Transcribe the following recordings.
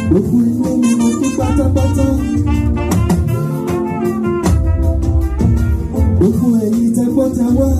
gbogbo ilé ni mo kí pátápátá. gbogbo ẹ̀yin tẹ́gbọ́ tẹ wá.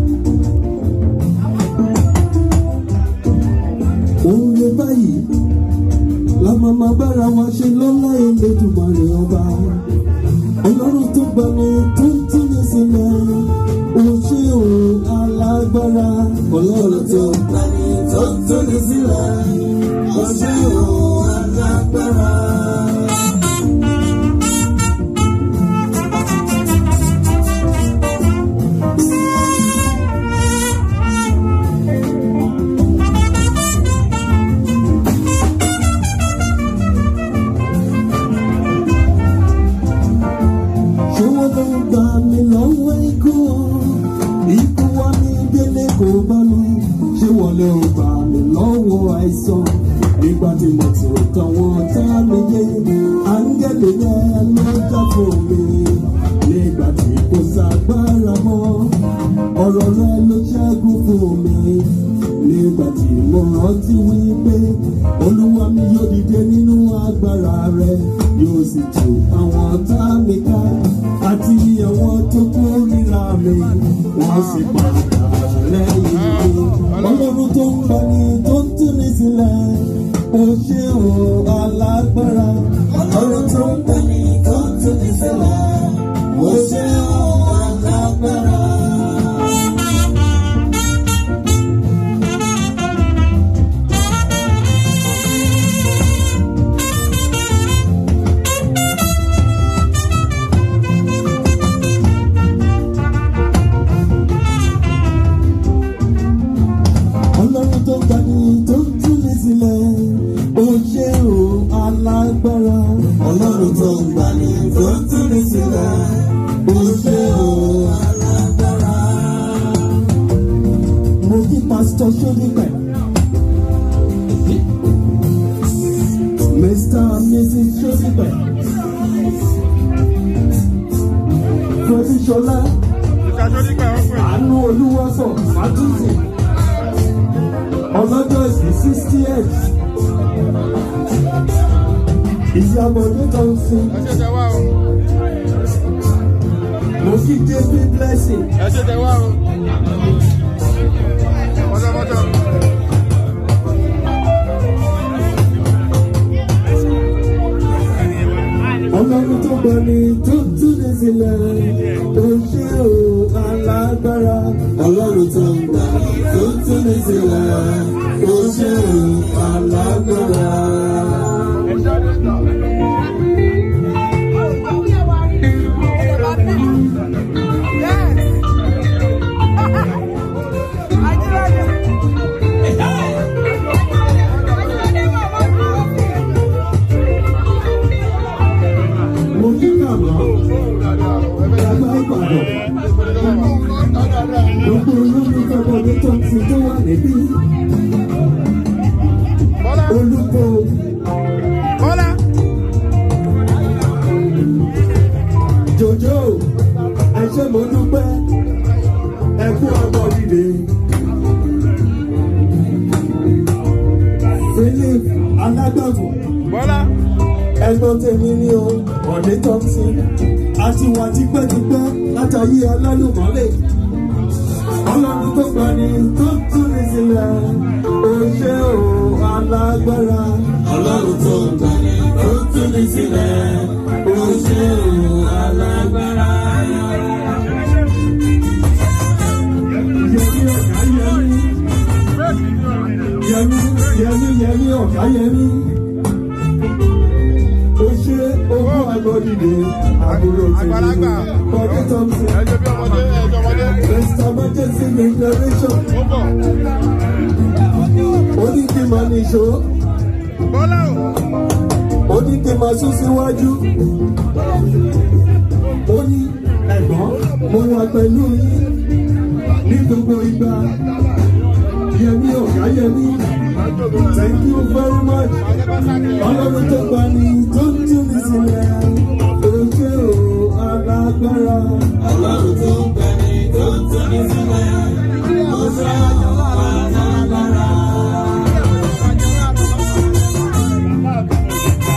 òun lè báyìí la máa ma bára wa ṣe lọ́lá Elédùmarè ọba. ọlọ́run tó gbani tó ń tún ní sílẹ̀ ó ṣe òun alágbára. ọlọ́run tó gbani tó ń tún ní sílẹ̀ ó ṣe òun alágbára. ṣé wọ́n ló ń gbà mí lọ́wọ́ ikú ikú wá mi délé kò bá mi ṣé wọ́n ló ń gbà mí lọ́wọ́ àìsàn nígbà tí mo ti rò kàn wọ́n tá mi yé áńgẹ́lì yẹn ló jà fún mi nígbà tí kò ságbára mọ́ ọ̀rọ̀ rẹ ló ṣẹ́gun fún mi nígbà tí mo rántí wípé olúwa mi yóò dìde nínú agbára rẹ yóò sì tù àwọn ọ̀tá mi ká àti àwọn tó kórìíra mi wọ́n sì padà lẹ́yìn mi ọlọ́run tó ń gbani tó ń tú mi sílẹ̀ ó ṣe òun alágbára ọlọ́run tó ń gbani tó ń tú mi sílẹ̀ ó ṣe òun alágbára. ọlọ́run tó gbani tó ń tú mi sílẹ̀ ó ṣe o alágbára. ọlọ́run tó gbani tó ń tú mi sílẹ̀ ó ṣe o alágbára. mo kí pásítọ̀ sódìpẹ̀. mr and mrs sódìpẹ̀. fẹ́bíṣọlá àánú olúwọ́sọ̀ fàtúntì ọlọ́jọ́ ìsìn sixty eight ìyàbọ̀dé tó ń sin mo kí jébí blessing ọlọ́run tó gbani tó túnde sílẹ̀ ó ṣe o alágbára ọlọ́run tó gbani tó túnde sílẹ̀ ó ṣe o alágbára. mo kí kàmá ẹgbẹ́ ìbàdàn gbogbo olólùfẹ́ ọmọdé tó ń fi tó wà níbí olùkọ́ jòjò ẹ ṣé mo dúpẹ́ ẹ kú ọmọ líle. Philip alágbàfọ̀ ẹ̀gbọ́n tèmi ní o ọ̀dẹ́ thompson àti wà tipẹ́tipẹ́ látàyé alálùmọ́lẹ̀ ọlọ́run tó gbani tó tún ní sílẹ̀ ó ṣe o alágbára ọlọ́run tó gbani tó tún ní sílẹ̀ ó ṣe o alágbára. Yẹmí ọ̀gá yẹmí yẹmí yẹmí yẹmí ọ̀gá yẹmí ó ṣe owó agbọ́dìde àbúrò tèmi bọ́dé thompson mr emergency declaration ó ní kí n máa ní ìṣó ó ní kí n máa sún síwájú ó ní ẹ̀gbọ́n mo wà pẹ̀lú yín ní gbogbo ìgbà yẹmí ọ̀gá yẹmí thank you very much ọlọ́run tó gbà ní tó ń tún ní sílẹ̀ ojú o alágbára. ọlọ́run tó gbà ní tó ń tún ní sílẹ̀ ojú o alágbára.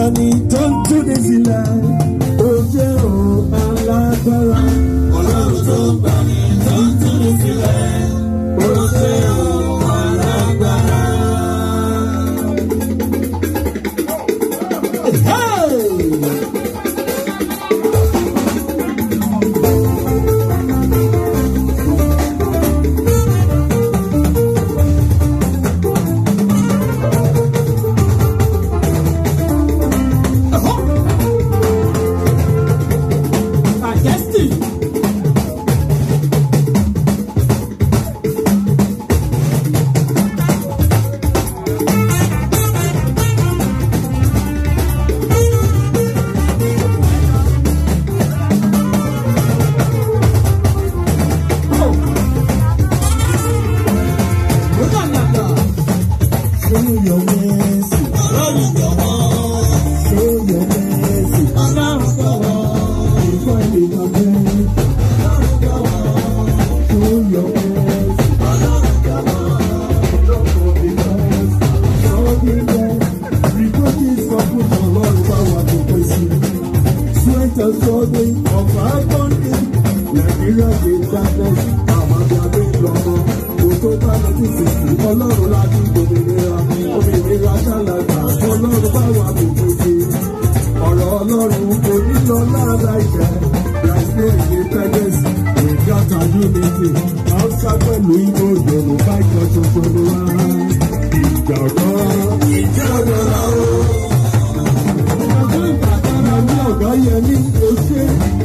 gbani tó ń túni sílẹ̀ ó jẹ́ òun alágbára. Ọlọ́run tó ń gbani tó ń túni sílẹ̀. Ó ṣe òun alágbára. Majesty. Show your mercy. Ọlọ́run jọ̀wọ́. Show your mercy. Ọlọ́run jọ̀wọ́. Before I become great. Show your mercy. Ọlọ́run jọ̀wọ́. Don't go because something there. Reproaches for put on Lord power to praise you. Sweat and struggling of our country. Nigeria dey darkness. Àwọn àgbà bí lọ́mọ. Kò tó bá lọ sí sìnkú. Ọlọ́run láti gbòmìnira. Òmìnira ṣàlàgbà. Ọlọ́run bá wà tó péjì. Ọ̀rọ̀ Ọlọ́run kò ní lọ lára ìfẹ́. Láìpẹ́ independence. Ìjọta unity. Hausa pẹ̀lú Igbo Yorùbá ìjọ tuntun ni wá. Ìjà ọ̀dọ́. Ìjọ ọ̀dọ́là o. Ọjọ́ ìgbàgbọ́ra ní ọ̀gá yẹn ní oṣé.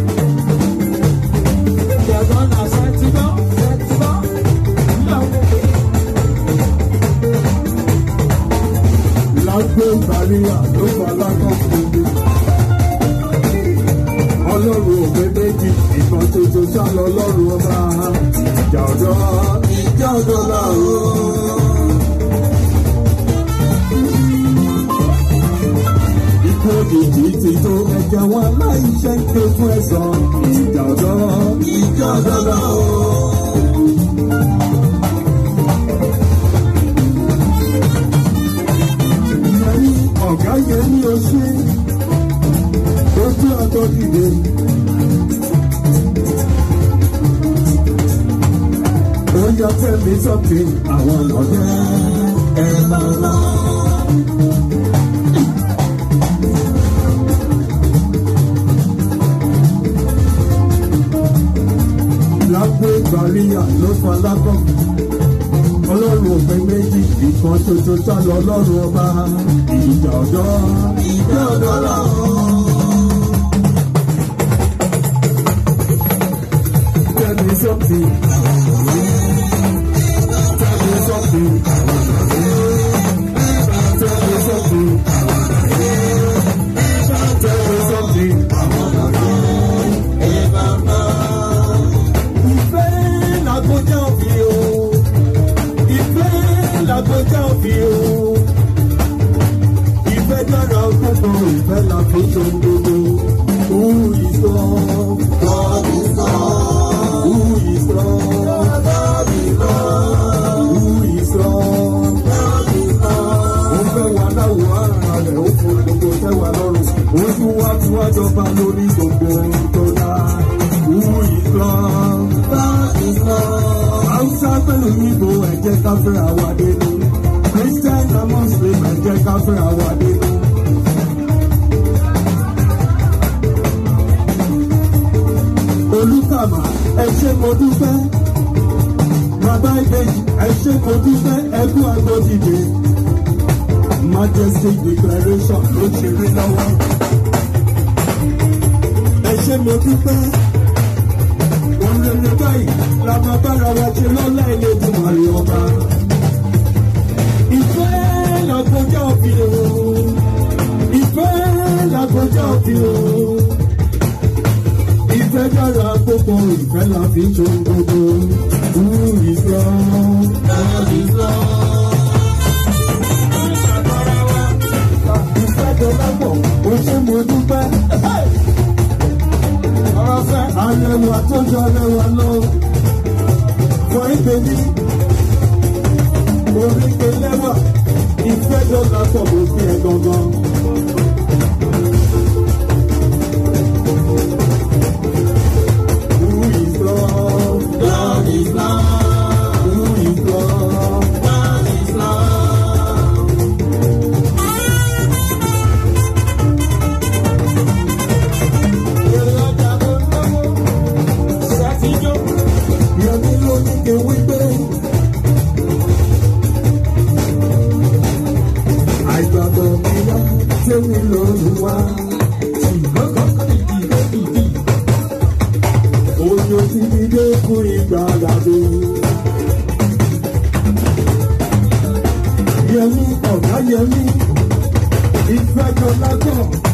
Ìjọba náà sẹ́tìbọ́ sẹ́tìbọ́. Lágbó Bàríyà ló fa lákọ̀ fún mi. Ọlọ́run òpè méjì, ìkan tuntun sálọ ọlọ́run ọba. Ìjà ọ̀dọ́. Ìjọ ọ̀dọ́là o. Ikú òjijì ti tó ẹ̀jẹ̀ wọn aláìṣẹ́ ń ké fún ẹ̀sán. Ìjà ọ̀dọ́. Ìjọ ọ̀dọ́là o. Ìyẹn ọ̀gá yẹn ní oṣù. Ojú ọ̀dọ́ dìde. Ó yọ fẹ́mi sọ́kè àwọn ọ̀dẹ́ ẹ̀ máa lọ. Lágbó ìgbàlíyà ló fa lákọ̀. Ọlọ́run òpin méjì, ìkan ṣoṣo sálọ ọlọ́run ọba. Ìjà ọ̀dọ́. Ìjọ ọ̀dọ́là o. Tell me something. Tell me something. Tell me something. Tell me something. Ìfẹ́ làgbọ́jà òbí o. Ìfẹ́ làgbọ́jà òbí o. Ìfẹ́ dára púpọ̀, ìfẹ́ la fi ṣe gbogbo. Who is God? God is God. Who is God? God is God. Who is God? God is God. ó fẹ́ wà láwọ̀ ara rẹ̀ ó fún gbogbo tẹ́wà lọ́rùn ó tún wá tí wá jọba lórí gbogbo ohun tó dá wú ìtàn. God is God. haúsá pẹ̀lú níbo ẹ̀jẹ̀ káfẹ́ àwàdé ni christian and muslim ẹ̀jẹ̀ káfẹ́ àwàdé ni. olùkàmà ẹ ṣé mo dúpẹ́ bàbá ìbejì ẹ ṣé mo dúpẹ́ ẹkú agbódìde majesty declaration ló ṣe rí lọ́wọ́. ẹ ṣé mo dúpẹ́ òrèrè báyìí la máa bára wa ṣe lọ́lá Elédùmarè ọba. ìfẹ́ làgbọ́jà òbí o ìfẹ́ làgbọ́jà òbí o ìfẹ́ dára gbogbo ìfẹ́ la fi ń ṣe gbogbo. Who is God? God is God. Ìfẹ́ tó lápọ̀, ó ṣe mo dúpẹ́. Ọ̀rọ̀ fẹ́ arẹwà tó jọ rẹwà lọ. Fọ ìbèbí, oríkè lẹ́wà, ìfẹ́ tó lápọ̀ ló fi ẹ̀ gangan. tèmi lọ́lùwà. Oyin ti mi dé fún ìgbàlódé. Yẹmi ọ̀gá Yẹmi ìfẹ́ kan lágbọ̀n.